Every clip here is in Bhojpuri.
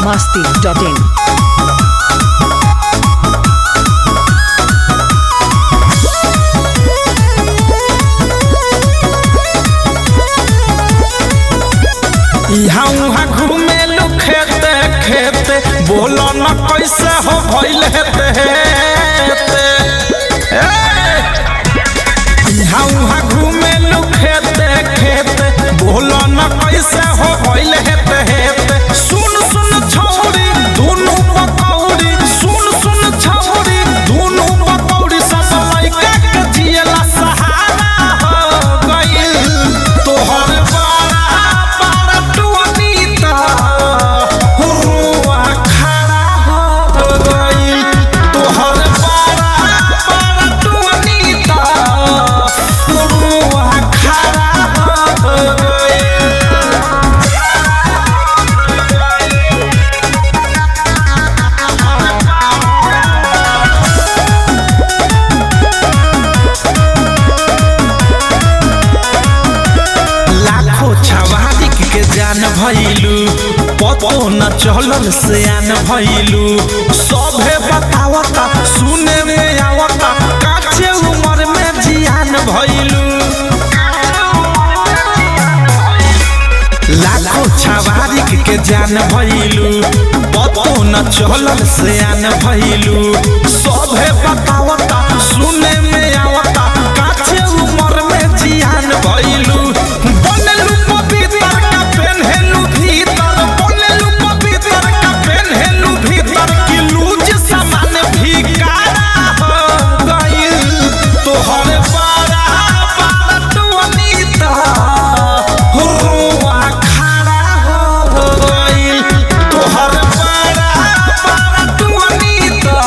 masti.in. इहाँ उहाँ घूमे लो खेते खेते बोलो न कैसे हो भइल हेते हेते ए! इहाँ उहाँ घूमे लो खेते खेते बोलो न कैसे हो भइल हेते हेते सुन सुन छौरी दुनु पकौड़ी सुन सुन छौरी दुनु पकौड़ी सब लइका के जियला सहारा हो गइल तोहर बड़ा बड़ा टुनीता हुआ खड़ा हो गइल तोहर बड़ा बड़ा टुनीता हुआ खड़ा हो गइल लाखों छवारिक के जान भइलू पतो न चलल से आन भइलू सभे बतावता सुने में आवता काचे उम्र में जियान भइलू लाखों छवारिक के जान भइलू पतो न चलल से आन भइलू सभे बतावता सुने में आवता काचे उम्र में जियान भइलू बनलू पवित्र का पेन्हेलू भीतर बनलू पवित्र का पेन्हेलू भीतर की लूज समान भिकारा हो गइल तोहर बड़ा बड़ा टुनीता हुआ खड़ा हो गइल तोहर बड़ा बड़ा टुनीता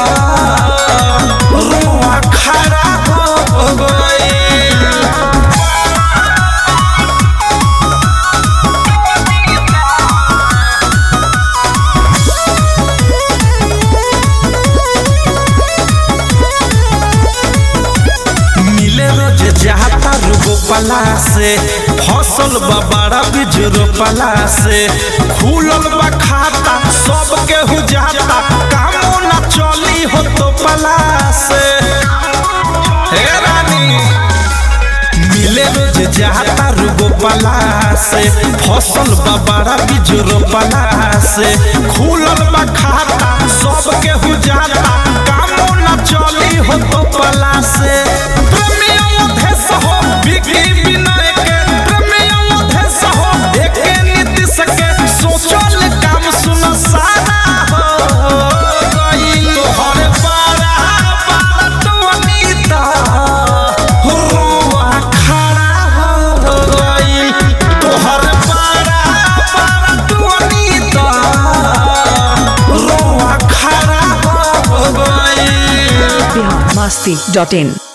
हुआ खड़ा हो गइल मिले रोज जाता रुगो पला से फसल बबाड़ा बीज रोपला से खुलल बा खाता सब केहू जाता कामो ना चली हो तो पला से हे रानी मिले रोज जाता रुगो पला से फसल बबाड़ा बीज रोपला से खुलल बा खाता सब केहू जाता कामो ना चली हो तो पला से प्रेमियों देश हो बिकी विनय के प्रेमियों देश हो एके नीतिश के सोचल काम सुन सारा हो गइल तोहर बड़ा बड़ा टुनीता हुआ खड़ा हो गइल तोहर बड़ा बड़ा टुनीता हुआ खड़ा हो गइल Bihar masti.in.